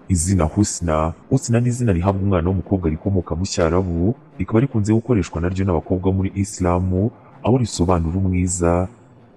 Izina Husna, Husna ni izina rihabwa umwana w'umukobwa rikomoka mu Cyarabu, rikaba rikunze gukoreshwa naryo n'abakobwa bo muri Isilamu, aho risobanura umwiza.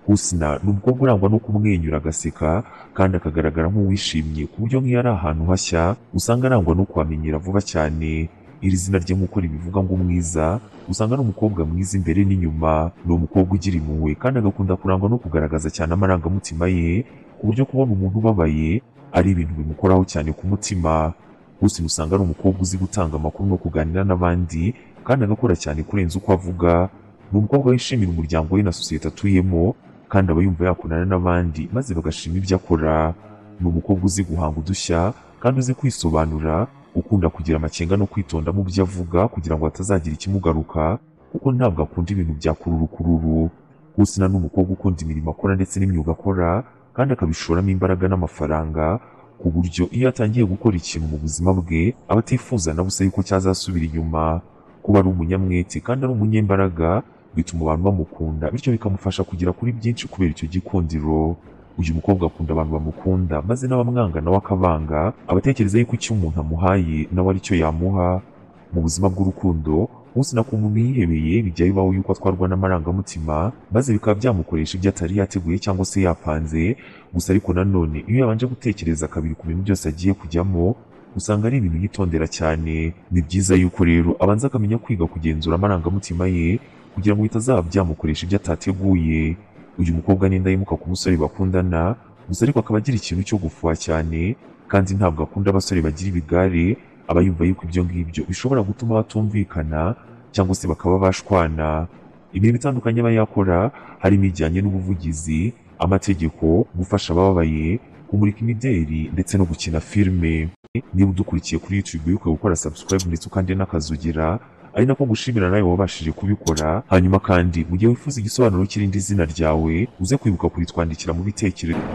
Husna ni umukobwa urangwa no kumwenyura agaseka kandi akagaragara nk'uwishimye ku buryo nk'iyo ari ahantu hashya usanga arangwa no kuhamenyera vuba cyane. Iri zina rye nk'uko ribivuga ngo umwiza, usanga ari umukobwa mwiza imbere n'inyuma, ni umukobwa ugira impuhwe kandi agakunda kurangwa no kugaragaza cyane amarangamutima ye, ku buryo kubona umuntu ubabaye ari ibintu bimukoraho cyane ku mutima. Husna usanga ari umukobwa uzi gutanga amakuru no kuganira n'abandi kandi agakora cyane kurenza uko avuga, ni umukobwa wishimira umuryango we na sosiyete atuyemo kandi aba yumva yakundana n'abandi maze bagashima ibyo akora. Ni umukobwa uzi guhanga udushya kandi uzi kwisobanura, ukunda kugira amakenga no kwitonda mu byo avuga kugira ngo hatazagira ikimugaruka kuko ntabwo akunda ibintu bya kururukururu. Husna ni umukobwa ukunda imirimo akora ndetse n'imyuga akora kandi akabishoramo imbaraga n'amafaranga ku buryo iyo atangiye gukora ikintu mu buzima bwe aba atifuza na busa yuko cyazasubira inyuma. Kuba ari umunyamwete kandi ari umunyembaraga bituma abantu bamukunda bityo bikamufasha kugera kuri byinshi kubera icyo gikundiro. Uyu mukobwa akunda abantu bamukunda maze n'abamwanga nawe akabanga, aba atekereza yuko icyo umuntu amuhaye nawe ari cyo yamuha. Mu buzima bw'urukundo, Husna ku muntu yihebeye bijya bibaho yuko atwarwa n'amarangamutima maze bikaba byamukoresha ibyo atari yateguye cyangwa se yapanze, gusa ariko nanone iyo yabanje gutekereza kabiri ku bintu byose agiye kujyamo, usanga ari ibintu yitondera cyane. Ni byiza yuko rero abanza akamenya kwiga kugenzura amarangamutima ye kugira ngo bitazaba byamukoresha ibyo atateguye. Uyu mukobwa ni indahemuka ku musore bakundana, gusa ariko akaba agira ikintu cyo gufuha cyane kandi ntabwo akunda abasore bagira ibigare, aba yumva yuko ibyo ngibyo bishobora gutuma batumvikana cyangwa se bakaba bashwana. Imirimo itandukanye aba yakora harimo ijyanye n'ubuvugizi, amategeko, gufasha abababaye, kumurika imideri ndetse no gukina filime. Niba udukurikiye kuri YouTube wibuke gukora subscribe ndetse ukande n'akazugira, ari nako gushimira nawe wabashije kubikora hanyuma kandi mu gihe wifuza igisobanuro cy'irindi zina ryawe uze kwibuka kuritwandikira mu bitekerezo